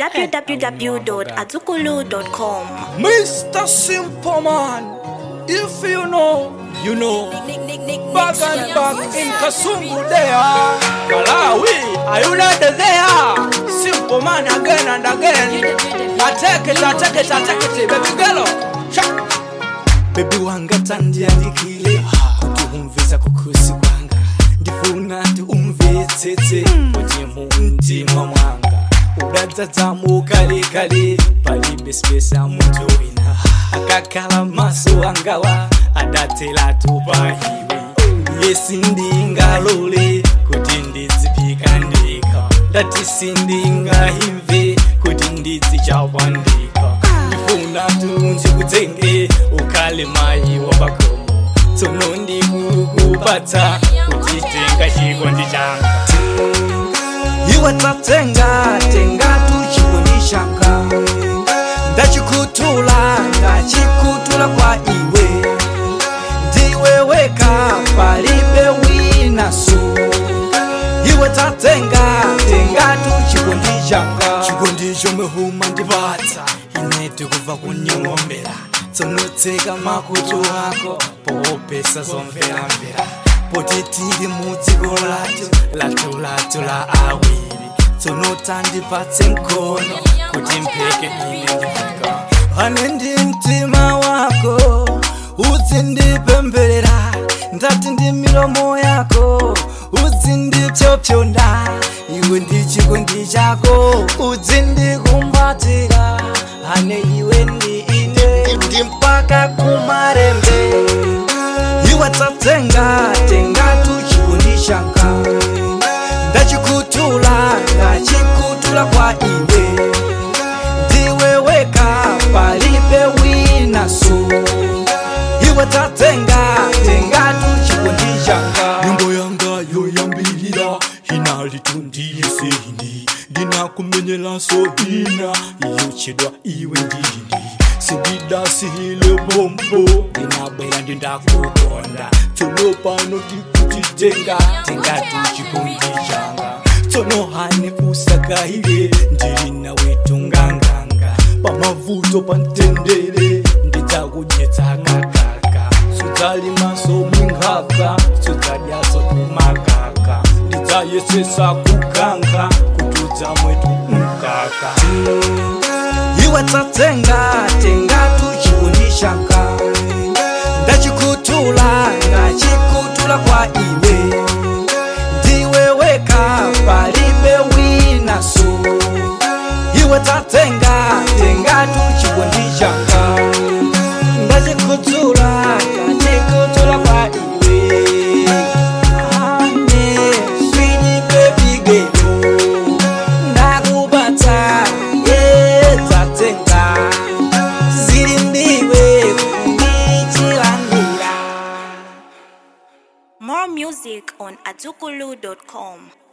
www.azukulu.com. Mr. Simple Man, if you know, you know. Back and back in Kasungu there. Malawi, are you not there? Simple Man again and again. I take it, I take it, I take it, baby girl. Sha. Baby wanga tandiandikile kuti umvisa kukhusi kwanga ndifuna ti umvetsetse kuti mumtima mwanga udadzadzamo kale kale palibe spesa muntu wina akakhala maso angawa adatselatu pahiwe yesi ndingalole kuti ndidzipika ndika ndati sindingahimve kuti ndidzichapandika ndifuna tunzi kudzenge ukhale mayi wapakomo tsono ndikukupatsa kuti tenga chikondi changa iwe tatsenga tenga tuchikondi changa ndachikutula ndachikutula kwa iwe ndiwe weka palibe wina su iwe tatsenga tenga tuchikondi changa chikondi chomwe huma ndipatsa ine tikuva kunyombera tsonotseka makutu ako popesa zomveramvera poti tiri mudziko lacho latulatu la awiri tsonotandipatse mkono kuti mpeke ine ndifika ane ndi mtima wako udzindipemberera ndati ndi milomo yako udzindipyopyonda iwe ndi chikondi chako udzindikumbatira ane iwe ndi ine ndi mpaka kumarembe iwe tatsenga tengatu chikondi changa ndachikutula ndachikutula kwa iwe ndiwe weka palibe wina su iwe tatsenga tengatu chikondi changa nyimbo yanga yoyambirira inalitundiyeseni ndinakumenyelanso ina iyochedwa iwe ndini sindidasihile bombo ndinabwera ndindakukonda tsono pano ndikutitenga tengatu chikondi changa tsono hani usakayile ndili nawe tunganganga pamavuto pamtendere ndidzakudyetsa kakaka sudzalimaso mwinkhaka sudzadyaso tumakaka ndidzayesesa kukankha kutudza mwetu mkaka iwe tatsenga tengatu chikondi changa ndachikutula ndachikutula kwa iwe ndiwe weka palibe wina su iwe tatsenga tengatu chikondi changa ndachikutula ndachikutula kwa iwe ane swini baby girl ndakupatsa yedzatsenga ziri ndiwe kundichilandira More music on azukulu.com.